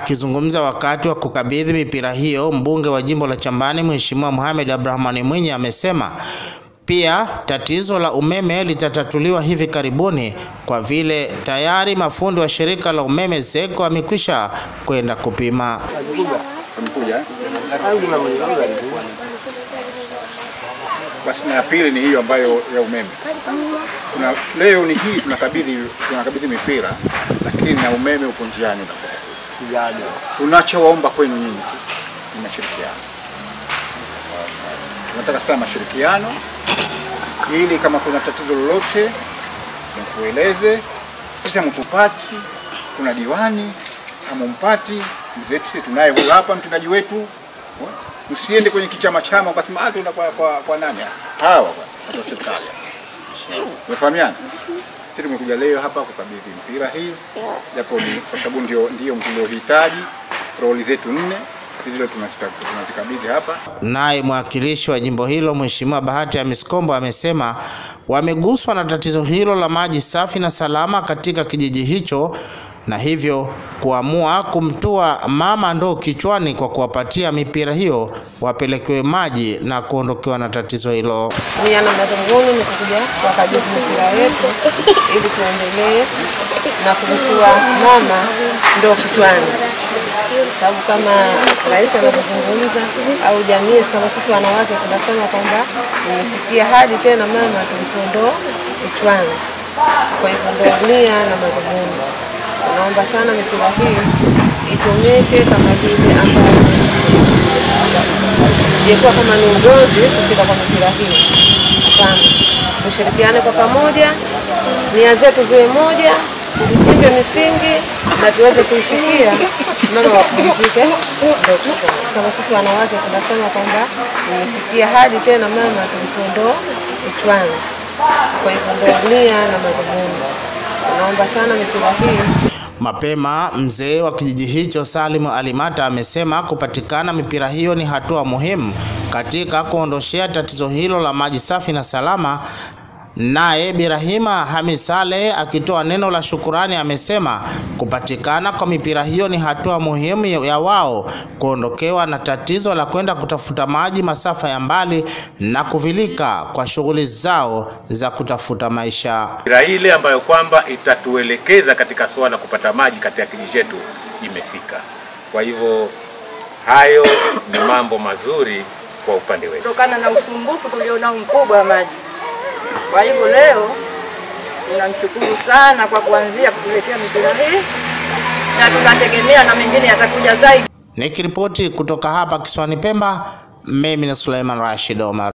Akizungumza wakati wa kukabidhi mipira hiyo, mbunge wa jimbo la Chambani Mheshimiwa Mohamed Abdrahmani Mwinyi amesema pia tatizo la umeme litatatuliwa hivi karibuni kwa vile tayari mafundi wa shirika la umeme ZECO wamekwisha kwenda kupima. Basi na ya pili ni hiyo ambayo ya umeme. Tuna, leo ni hii tunakabidhi tunakabidhi mipira, lakini na umeme uko njiani. Tunachowaomba kwenu nyinyi ni mashirikiano. Tunataka sana mashirikiano ili kama kuna tatizo lolote mtueleze. Sisi hamtupati, kuna diwani hamumpati, mzee sisi tunaye huyu hapa mtendaji wetu. Msiende kwenye kichama chama ukasema ah, tuna kwa, kwa, kwa nani hawa basi watu wa serikali. Umefahamiana? Sisi tumekuja leo hapa kukabidhi mpira hii, japo ni kwa sababu ndio ndio mliohitaji roli zetu nne hizo tunazikabidhi hapa. Naye mwakilishi wa jimbo hilo Mheshimiwa Bahati Hamis Kombo amesema wameguswa na tatizo hilo la maji safi na salama katika kijiji hicho na hivyo kuamua kumtua mama ndoo kichwani kwa kuwapatia mipira hiyo wapelekewe maji na kuondokewa na tatizo hilo. Nia na madhumuni ni kuja kuwakabidhi mipira yetu ili tuendelee na kumtua mama ndoo kichwani, sababu kama rais anavyozungumza au jamii kama sisi wanawake tunasema kwamba imefikia hadi tena mama tumtue ndoo kichwani. Kwa hivyo ndio nia na madhumuni. Tunaomba sana mipira hii itumike kama vile ambavyo sijekuwa kama ni ugozi kufika kwa mipira hii. Hapana, tushirikiane kwa pamoja, nia zetu ziwe moja, tuchimbe misingi na tuweze kuifikia mama wapumzike. Kama sisi wanawake tunasema kwamba imefikia hadi tena mama tumtue ndoo kichwani. Kwa hivyo ndio nia na madhumuni. Tunaomba sana mipira hii Mapema mzee wa kijiji hicho Salimu Alimata amesema kupatikana mipira hiyo ni hatua muhimu katika kuondoshea tatizo hilo la maji safi na salama. Naye Birahima Hamis Saleh akitoa neno la shukurani amesema kupatikana kwa mipira hiyo ni hatua muhimu ya wao kuondokewa na tatizo la kwenda kutafuta maji masafa ya mbali na kuvilika kwa shughuli zao za kutafuta maisha. Mipira ile ambayo kwamba itatuelekeza katika suala la kupata maji katika kijiji chetu imefika. Kwa hivyo hayo ni mambo mazuri kwa upande wetu, kutokana na usumbufu tulionao mkubwa wa maji. Kwa hivyo leo tunamshukuru sana kwa kuanzia kutuletea mipira hii na tunategemea na mengine yatakuja zaidi. Nikiripoti kutoka hapa kisiwani Pemba, mimi ni Suleiman Rashid Omar.